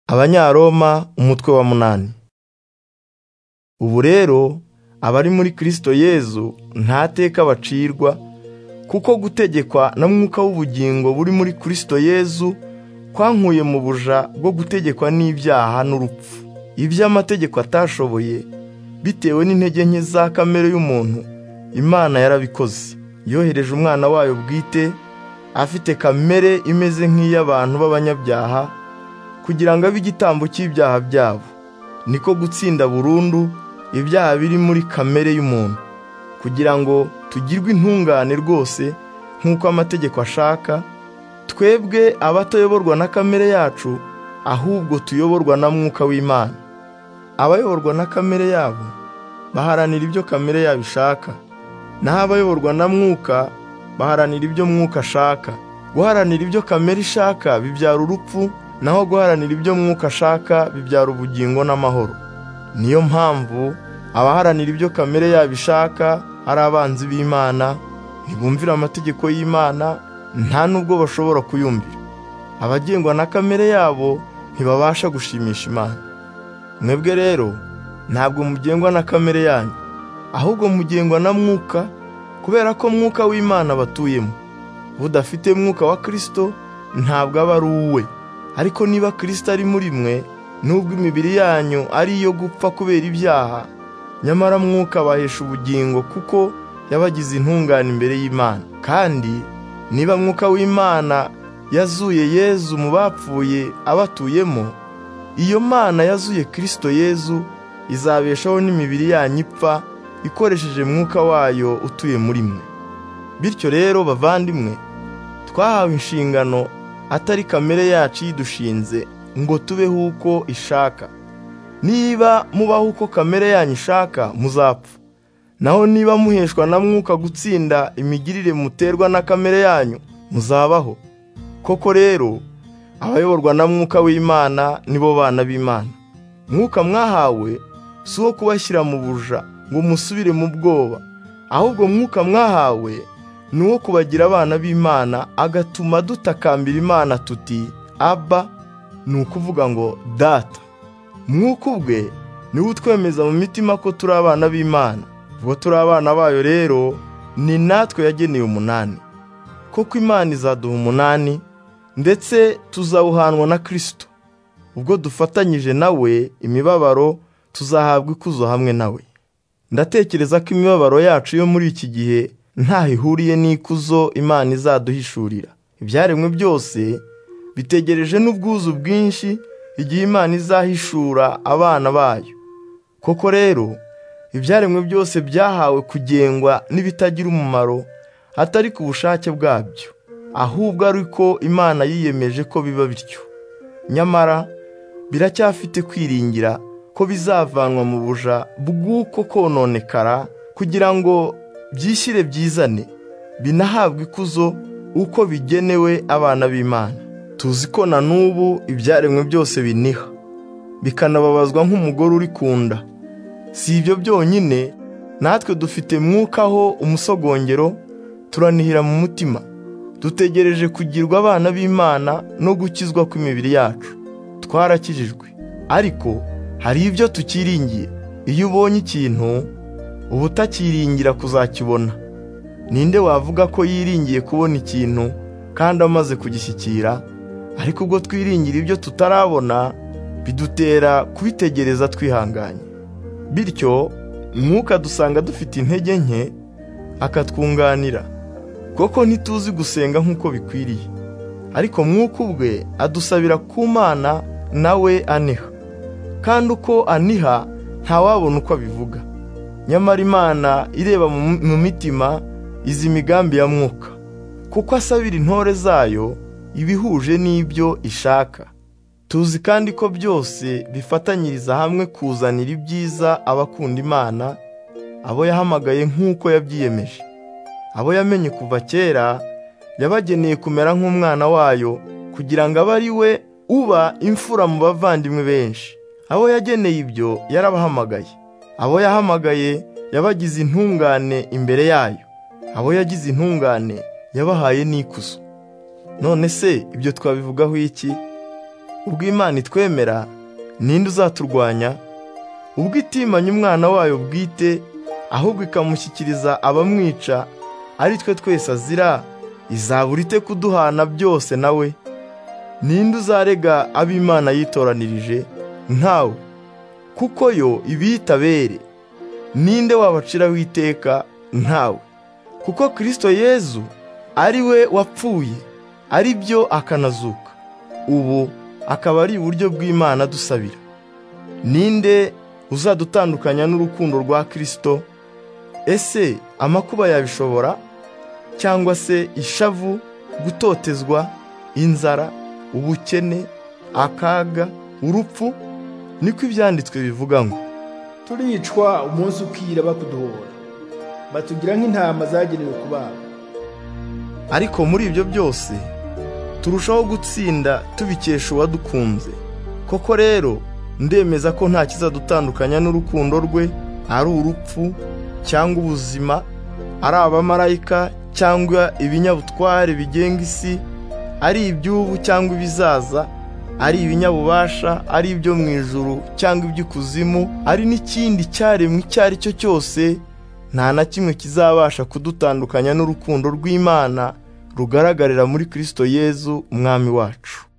Abanyaroma umutwe wa munani ubu rero abari muri Kristo Yezu nta teka bacirwa kuko gutegekwa na mwuka w'ubugingo buri muri Kristo Yezu kwankuye mu buja bwo gutegekwa n'ibyaha n'urupfu ibyo amategeko atashoboye bitewe n'intege nke za kamere y'umuntu Imana yarabikoze yohereje umwana wayo bwite afite kamere imeze nk'iy'abantu b'abanyabyaha kugira ngo abe igitambo cy'ibyaha byabo niko gutsinda burundu ibyaha biri muri kamere y'umuntu kugira ngo tugirwe intungane rwose nk'uko amategeko ashaka twebwe abatayoborwa na kamere yacu ahubwo tuyoborwa na mwuka w'Imana abayoborwa na kamere yabo baharanira ibyo kamere yabo ishaka naho abayoborwa na mwuka baharanira ibyo mwuka ashaka guharanira ibyo kamere ishaka bibyara urupfu naho guharanira ibyo mwuka ashaka bibyara ubugingo n'amahoro niyo mpamvu abaharanira ibyo kamere yabo ishaka ari abanzi b'Imana ntibumvira amategeko y'Imana nta nubwo bashobora kuyumvira abagengwa na kamere yabo ntibabasha gushimisha Imana mwebwe rero ntabwo mugengwa na kamere yanyu ahubwo mugengwa na mwuka kubera ko mwuka w'Imana abatuyemo budafite mwuka wa Kristo ntabwo aba ari uwe ariko niba Kristo ari muri mwe nubwo imibiri yanyu ari iyo gupfa kubera ibyaha nyamara mwuka abahesha ubugingo kuko yabagize intungane imbere y'Imana kandi niba mwuka w'Imana yazuye Yezu mu bapfuye abatuyemo iyo Mana yazuye Kristo Yezu izabeshaho n'imibiri yanyu ipfa ikoresheje mwuka wayo utuye muri mwe bityo rero bavandimwe twahawe inshingano atari kamere yacu yidushinze ngo tubeho uko ishaka niba mubaho uko kamere yanyu ishaka muzapfa naho niba muheshwa na mwuka gutsinda imigirire muterwa na kamere yanyu muzabaho koko rero abayoborwa na mwuka w'Imana nibo bana b'Imana mwuka mwahawe si uwo kubashyira mu buja ngo musubire mu bwoba ahubwo mwuka mwahawe ni uwo kubagira abana b'Imana agatuma dutakambira Imana tuti aba ni ukuvuga ngo data mwuka ubwe niwe utwemeza mu mitima ko turi abana b'Imana ubwo turi abana bayo rero ni natwe yageneye umunani koko Imana izaduha umunani ndetse tuzawuhanwa na Kristo ubwo dufatanyije nawe imibabaro tuzahabwa ikuzo hamwe nawe ndatekereza ko imibabaro yacu yo muri iki gihe ntaho ihuriye n'ikuzo imana izaduhishurira ibyaremwe byose bitegereje n'ubwuzu bwinshi igihe imana izahishura abana bayo koko rero ibyaremwe byose byahawe kugengwa n'ibitagira umumaro atari ku bushake bwabyo ahubwo ari ko imana yiyemeje ko biba bityo nyamara biracyafite kwiringira ko bizavanwa mu buja bw'uko kononekara kugira ngo byishyire byizane binahabwe ikuzo uko bigenewe abana b'imana tuzi ko na n'ubu ibyaremwe byose biniha bikanababazwa nk'umugore uri ku nda si ibyo byonyine natwe dufite mwukaho umusogongero turanihira mu mutima dutegereje kugirwa abana b'imana no gukizwa kw'imibiri yacu twarakijijwe ariko hari ibyo tukiringiye iyo ubonye ikintu uba utakiringira kuzakibona ninde wavuga ko yiringiye kubona ikintu kandi amaze kugishyikira ariko ubwo twiringira ibyo tutarabona bidutera kubitegereza twihanganye bityo mwuka dusanga dufite intege nke akatwunganira koko ntituzi gusenga nk'uko bikwiriye ariko mwuka ubwe adusabira ku mana nawe aniha kandi uko aniha ntawabona uko abivuga nyamara imana ireba mu mitima izi imigambi ya mwuka kuko asabira intore zayo ibihuje n'ibyo ishaka tuzi kandi ko byose bifatanyiriza hamwe kuzanira ibyiza abakunda imana abo yahamagaye nk'uko yabyiyemeje abo yamenye kuva kera yabageneye kumera nk'umwana wayo kugira ngo abe ari we uba imfura mu bavandimwe benshi abo yageneye ibyo yarabahamagaye abo yahamagaye yabagize intungane imbere yayo abo yagize intungane yabahaye n'ikuzo none se ibyo twabivugaho iki ubwo Imana itwemera ninde uzaturwanya ubwo itimanya umwana wayo bwite ahubwo ikamushyikiriza abamwica ari twe twese azira izabura ite kuduhana byose nawe ninde uzarega ab'imana yitoranirije ntawe kuko yo ibitabere ninde wabaciraho iteka ntawe kuko kirisito yezu ari we wapfuye ari byo akanazuka ubu akaba ari uburyo bw'imana dusabira ninde uzadutandukanya n'urukundo rwa kirisito ese amakuba yabishobora cyangwa se ishavu gutotezwa inzara ubukene akaga urupfu niko ibyanditswe bivuga ngo turicwa umunsi ukira bakuduhora batugira nk'intama zagenewe kubaga ariko muri ibyo byose turushaho gutsinda tubikesha uwadukunze koko rero ndemeza ko nta kizadutandukanya n'urukundo rwe ari urupfu cyangwa ubuzima ari abamarayika cyangwa ibinyabutware bigenga isi ari iby'ubu cyangwa ibizaza ari ibinyabubasha ari ibyo mu ijuru cyangwa iby'ikuzimu ari n'ikindi cyaremwe icyo ari cyo cyose nta na kimwe kizabasha kudutandukanya n'urukundo rw'imana rugaragarira muri kirisito yezu umwami wacu